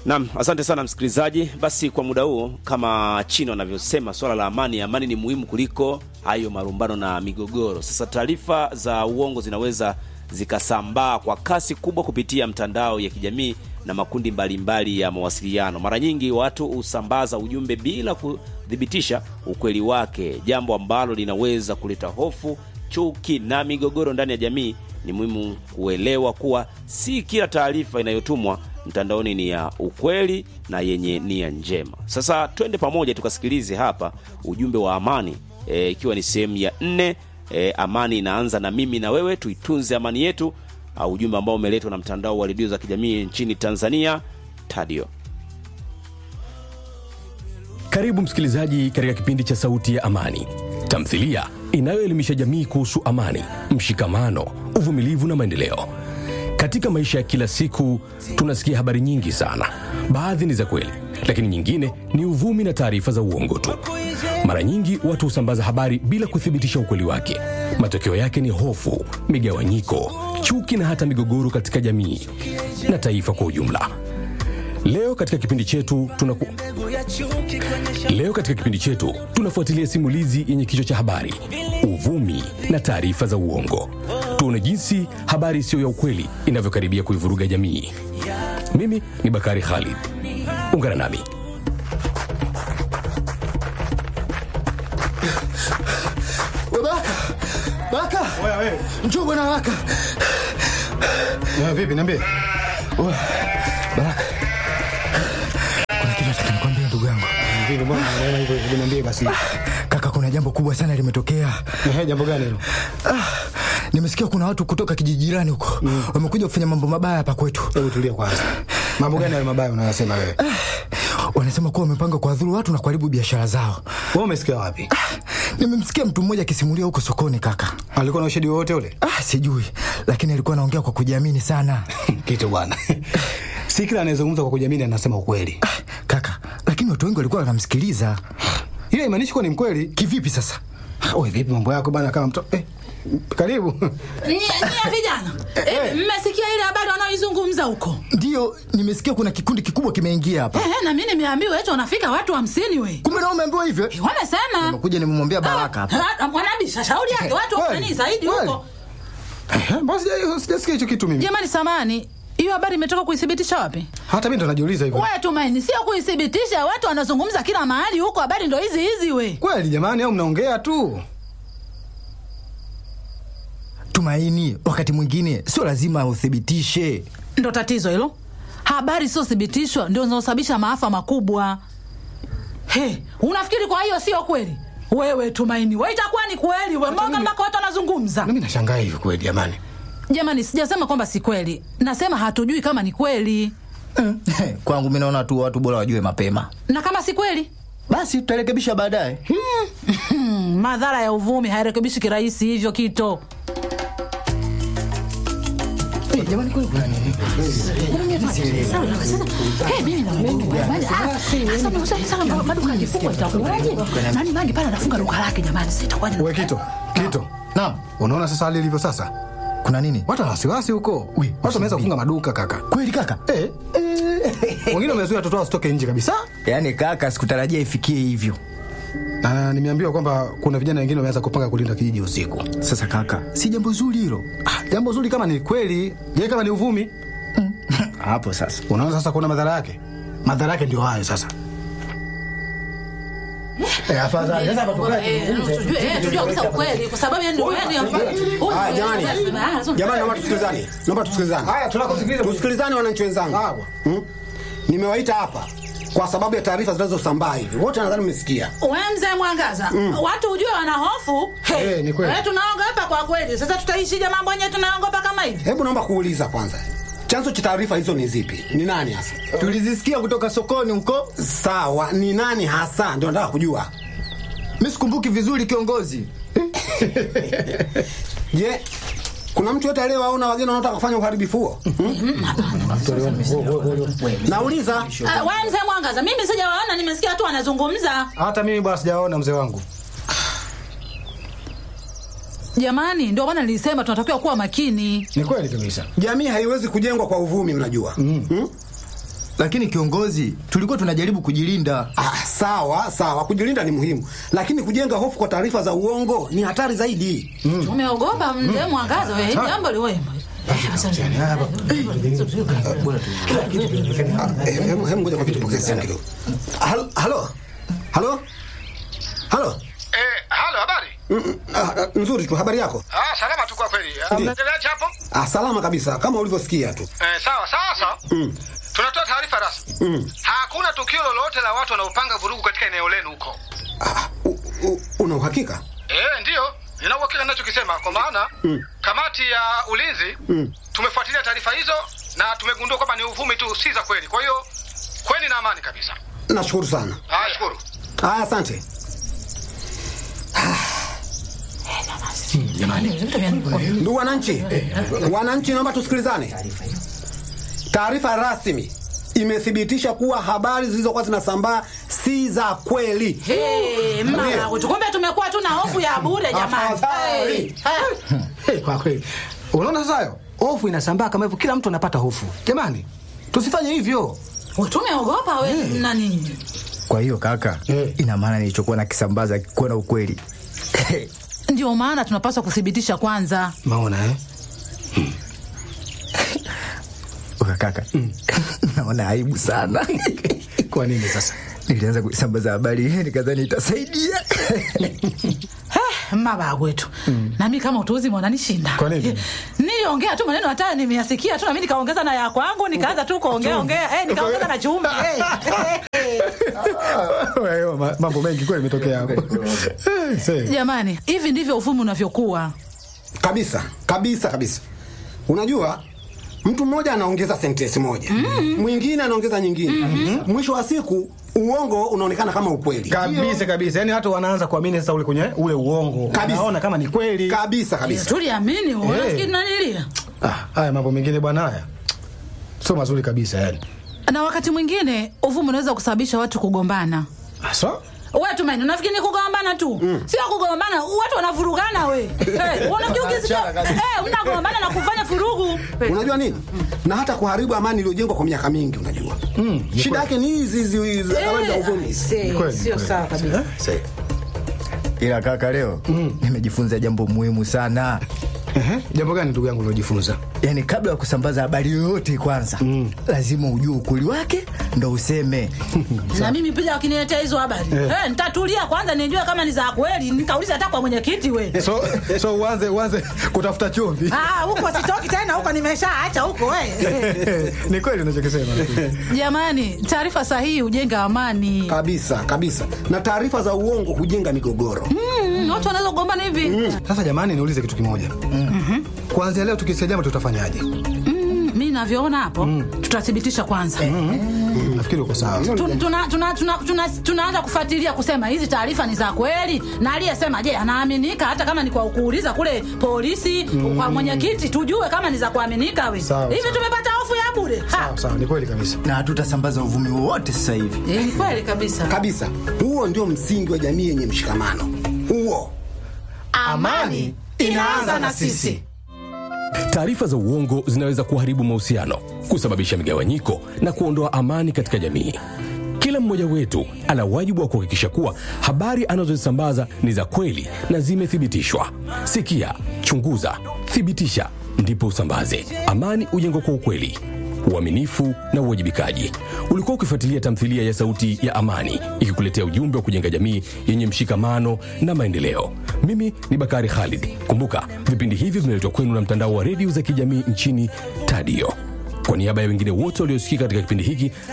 Naam, asante sana msikilizaji. Basi kwa muda huu, kama China wanavyosema, swala la amani, amani ni muhimu kuliko hayo marumbano na migogoro. Sasa taarifa za uongo zinaweza zikasambaa kwa kasi kubwa kupitia mtandao ya kijamii na makundi mbalimbali mbali ya mawasiliano. Mara nyingi watu husambaza ujumbe bila kuthibitisha ukweli wake, jambo ambalo linaweza kuleta hofu, chuki na migogoro ndani ya jamii. Ni muhimu kuelewa kuwa si kila taarifa inayotumwa mtandaoni ni ya ukweli na yenye nia njema. Sasa twende pamoja tukasikilize hapa ujumbe wa amani e, ikiwa ni sehemu ya nne. E, amani inaanza na mimi na wewe, tuitunze amani yetu. Uh, ujumbe ambao umeletwa na mtandao wa redio za kijamii nchini Tanzania Tadio. Karibu msikilizaji katika kipindi cha Sauti ya Amani, tamthilia inayoelimisha jamii kuhusu amani, mshikamano, uvumilivu na maendeleo. Katika maisha ya kila siku tunasikia habari nyingi sana. Baadhi ni za kweli, lakini nyingine ni uvumi na taarifa za uongo tu. Mara nyingi watu husambaza habari bila kuthibitisha ukweli wake. Matokeo yake ni hofu, migawanyiko, chuki na hata migogoro katika jamii na taifa kwa ujumla. Leo katika kipindi chetu tunaku... Leo katika kipindi chetu tunafuatilia simulizi yenye kichwa cha habari uvumi na taarifa za uongo. Tuone jinsi habari isiyo ya ukweli inavyokaribia kuivuruga jamii. Mimi ni Bakari Khalid, ungana nami. Baraka, Baraka, Oya wewe. njoo bwana Baraka. Eh, vipi niambie. Baraka, kuna kitu nataka nikwambie ndugu yangu. Vipi mbona unaona hivyo? Hebu niambie basi. Kaka, kuna jambo kubwa sana limetokea. Eh, jambo gani hilo? Ah, nimesikia kuna watu kutoka kijiji jirani huko wamekuja kufanya mambo mabaya hapa kwetu. Hebu tulia kwanza. Mambo gani hayo mabaya unayosema wewe? Wanasema kuwa wamepanga kuwadhuru watu na kuharibu biashara zao. Wewe umesikia wapi? Nimemsikia mtu mmoja akisimulia huko sokoni kaka. Alikuwa na ushahidi wowote ule? Ah, sijui, lakini alikuwa anaongea kwa kujiamini sana. Kitu bwana. Si kila anayezungumza kwa kujiamini anasema ukweli. Ah, kaka, lakini watu wengi walikuwa wanamsikiliza. Hiyo haimaanishi kuwa ni mkweli. Kivipi sasa? Wewe vipi mambo yako bwana kama mtoto? Eh, karibu. Nyie nyie vijana, eh, mmesikia ile habari wanaoizungumza huko? Ndiyo, nimesikia kuna kikundi kikubwa kimeingia hapa. Eh, na mimi nimeambiwa eti wanafika watu hamsini we. Kumbe na umeambiwa hivyo? Eh, Wamesema. Nimekuja nimemwambia Baraka hapa. Ah, Mwanabisha shauri yake watu Kweli, wafani zaidi kweli. huko. Eh, Basi sija- sijasikia hicho kitu mimi. Jamani samani, hiyo habari imetoka kuithibitisha wapi? Hata mimi ndo najiuliza hivyo. We Tumaini, sio kuithibitisha, watu wanazungumza kila mahali huko, habari ndo hizi hizi we. Kweli jamani au mnaongea tu? Tumaini, wakati mwingine sio lazima uthibitishe. Ndo tatizo hilo. Habari siothibitishwa ndio zinazosababisha maafa makubwa. He, unafikiri kwa hiyo sio kweli? Wewe Tumaini, we itakuwa ni kweli we, mbona mpaka watu wanazungumza? Mimi nashangaa hivyo kweli jamani. Jamani, sijasema kwamba si kweli, nasema hatujui kama ni kweli, Kwangu mimi naona tu watu bora wajue mapema, na kama si kweli basi tutarekebisha baadaye. hmm, madhara ya uvumi hairekebishi kirahisi hivyo kito. Jamani, kweli kuna nini? Eh, mimi na Mungu, jamani, ah, sasa mnauza sana maduka yakifungwa itakuwaje? Nani mangi pale anafunga duka lake jamani, sasa itakuwaje? Wewe Kito, Kito. Naam, Unaona sasa hali ilivyo sasa? kuna nini? Watu wana wasiwasi huko. Ui, Watu wameweza usiniambie. kufunga maduka kaka. Kweli kaka? Eh. Wengine wamezuia watoto wao wasitoke nje kabisa. Yaani kaka, sikutarajia ifikie hivyo. Na nimeambiwa kwamba kuna vijana wengine wameanza kupanga kulinda kijiji usiku. Sasa kaka, si jambo zuri hilo. Ah, jambo zuri kama ni kweli, je, kama ni uvumi? Hapo sasa. Unaona sasa kuna madhara yake. Madhara yake ndio hayo sasa. Eh, afadhali. Sasa hapa tukae Eh, tujue eh, tujue kabisa ukweli kwa sababu yani Haya, jamani. Jamani, naomba tusikilizane, naomba tusikilizane, Haya, tunakusikiliza. tusikilizane wananchi wenzangu. Sawa. Hmm? Nimewaita hapa kwa sababu ya taarifa zinazosambaa hivi, wote nadhani mmesikia. We mzee Mwangaza, watu ujue wana hofu. Hey, Eh, ni kweli. eh, tunaogopa kwa kweli. Sasa tutaishije mambo yenyewe tunaogopa kama hivi? Hebu naomba kuuliza kwanza, chanzo cha taarifa hizo ni zipi? Ni nani hasa? Tulizisikia kutoka sokoni huko. Sawa, ni nani hasa? Ndio nataka kujua. Mimi sikumbuki vizuri kiongozi. Je, kuna mtu yote aliyewaona wageni wanaotaka kufanya uharibifu huo? Hmm? Nauliza. Uh, we mzee Mwangaza, mimi sijawaona, nimesikia tu wanazungumza. Hata mimi bwana sijaona mzee wangu. Jamani, ndio maana nilisema tunatakiwa kuwa makini. Ni kweli kabisa. Jamii haiwezi kujengwa kwa uvumi, mnajua. Hmm? lakini kiongozi, tulikuwa tunajaribu kujilinda. Ah, sawa sawa, kujilinda ni muhimu, lakini kujenga hofu kwa taarifa za uongo ni hatari zaidi. Umeogopa mzee Mwangaza wewe, jambo liwemo. Ah, eh, Hemu hemu, ngoja kwa kitu pokea simu kidogo. Halo halo halo halo. Eh, halo, habari? Mm, ah, ah, Nzuri tu, habari yako? Ah, salama tu kwa kweli. Ah, Ndiyo. Mnaendeleaje hapo? Ah, salama kabisa kama ulivyosikia tu. Eh, sawa sasa. Mm. Tunatoa taarifa rasmi. Mm. Hakuna tukio lolote la watu wanaopanga vurugu katika eneo lenu huko. Ah, u- u- una uhakika? Eh, ndiyo. Nina uhakika ninachokisema kwa maana Mm. kamati ya ulinzi Mm. tumefuatilia taarifa hizo na tumegundua kwamba ni uvumi tu, si za kweli. Kwa hiyo kweni na amani kabisa. Nashukuru sana. Haya, shukuru. Ah, asante. Ndugu wananchi, wananchi, naomba tusikilizane. Taarifa rasmi imethibitisha kuwa habari zilizokuwa zinasambaa si za kweli. Hey, mama wetu, kumbe tumekuwa tu na hofu ya bure jamani. Afadhali. Hey, hey. Hey, kwa kweli. Unaona sasa hayo? Hofu inasambaa kama hivyo, kila mtu anapata hofu. Jamani, tusifanye hivyo. Tumeogopa we na nini? Kwa hiyo kaka, Eh. ina maana nilichokuwa nakisambaza kuwa na ukweli. Ndio maana tunapaswa kuthibitisha kwanza. Maona eh? Oka kaka, naona aibu sana. Kwa nini sasa? Nilianza kuisambaza habari hii nikadhani itasaidia. Eh, mama wetu na mimi kama utuuzi mwananishinda. Kwa nini? Niliongea tu maneno hata nimeyasikia tu na mimi nikaongeza na ya kwangu nikaanza tu kuongea ongea eh, nikaongeza na chumvi eh. Wewe, ma- mambo mengi kweli imetokea hapo. Eh, see. Jamani, hivi ndivyo uvumi unavyokuwa. Kabisa kabisa kabisa. Unajua, mtu mmoja anaongeza sentensi moja, mwingine anaongeza nyingine, mwisho wa siku uongo unaonekana kama ukweli. kabisa kabisa yani watu wanaanza kuamini sasa ule kwenye ule uongo Kabisa. naona kama ni kweli Kabisa kabisa. Tuliamini, unafikiri nanilia? ah, haya mambo mengine bwana haya sio mazuri kabisa yani Na wakati mwingine uvumi unaweza kusababisha watu kugombana. so We Tumaini, unafikiri ni kugombana tu? Sio kugombana, watu wanavurugana we. Hey, unajua ukisikia hey, mnagombana na kufanya furugu. Unajua nini? Na hata kuharibu amani iliyojengwa kwa miaka mingi, unajua shida yake ni hizi hizi hizi habari za uvumi. Eh, kweli, Sio kweli. sawa kabisa. Ila kaka, leo nimejifunza jambo muhimu sana. Ehe, jambo gani ndugu yangu uliojifunza Yaani, kabla ya kusambaza habari yoyote, kwanza lazima ujue ukweli wake ndo useme. Na mimi pia wakiniletea hizo habari eh, nitatulia kwanza nijue kama ni za kweli, nikauliza hata kwa mwenyekiti we. so so uanze uanze kutafuta chumvi Ah, huko sitoki tena, huko nimeshaacha huko we. ni kweli unachokisema Jamani, taarifa sahihi hujenga amani. Kabisa kabisa, na taarifa za uongo hujenga migogoro. Mm, watu wanaweza kugombana hivi. sasa jamani niulize kitu kimoja kuanzia leo tukisikia jambo tutafanya Mm, mi navyoona hapo tutathibitisha kwanza. Nafikiri uko sawa. Tu- tuna- tuna- tuna- tuna- tunaanza kufuatilia kusema hizi taarifa ni za kweli, na aliyesema je, anaaminika hata kama ni kwa kuuliza kule polisi, kwa mwenyekiti, tujue kama ni za kuaminika we. Sawa, Hivi sawa. tumepata hofu ya bure. Ha. sawa sawa ni kweli kabisa na hatutasambaza uvumi wowote sasa hivi. Eh, Ni kweli kabisa. Kabisa, huo ndio msingi wa jamii yenye mshikamano. Huo Amani inaanza na sisi. Taarifa za uongo zinaweza kuharibu mahusiano, kusababisha migawanyiko na kuondoa amani katika jamii. Kila mmoja wetu ana wajibu wa kuhakikisha kuwa habari anazozisambaza ni za kweli na zimethibitishwa. Sikia, chunguza, thibitisha, ndipo usambaze. Amani hujengwa kwa ukweli, uaminifu na uwajibikaji. Ulikuwa ukifuatilia tamthilia ya Sauti ya Amani ikikuletea ujumbe wa kujenga jamii yenye mshikamano na maendeleo. Mimi ni Bakari Khalid. Kumbuka, vipindi hivi vinaletwa kwenu na mtandao wa redio za kijamii nchini Tadio. Kwa niaba ya wengine wote waliosikika katika kipindi hiki